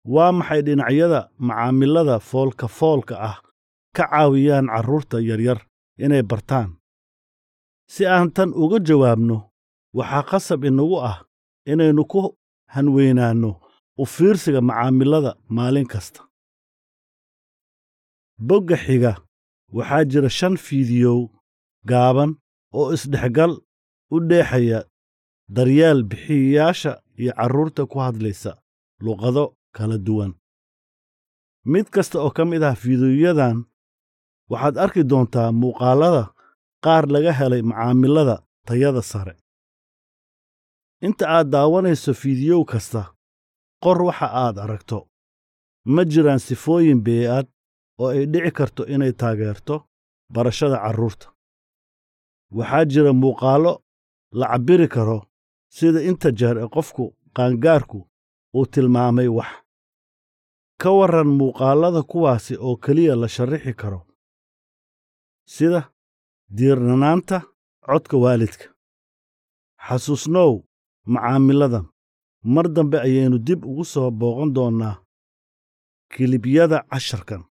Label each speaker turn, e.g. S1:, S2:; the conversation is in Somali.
S1: waa maxay dhinacyada macaamilada foolka foolka ah ka caawiyaan carruurta yaryar inay bartaan si aan tan uga jawaabno waxaa qasab inagu ah inaynu ku hanweynaanno u fiirsiga macaamilada maalin kasta bogga xiga waxaa jira shan fiidiyow gaaban oo isdhexgal u dheexaya daryeel bixiyayaasha iyo carruurta ku hadlaysa luqado kala duwan mid kasta oo ka mid ah fiidiyoyadan waxaad arki doontaa muuqaallada qaar laga helay macaamilada tayada sare inta aad daawanayso fiidiyow kasta qor waxa aad aragto ma jiraan sifooyin bee'ad oo ay dhici karto inay taageerto barashada carruurta waxaa jira muuqaallo la cabbiri karo sida inta jeer ee qofku qaangaarku uu tilmaamay wax ka warran muuqaallada kuwaasi oo keliya la sharrixi karo sida diirnanaanta codka waalidka xasuusnow macaamiladan mar dambe ayaynu dib ugu soo booqan doonnaa kilibyada casharkan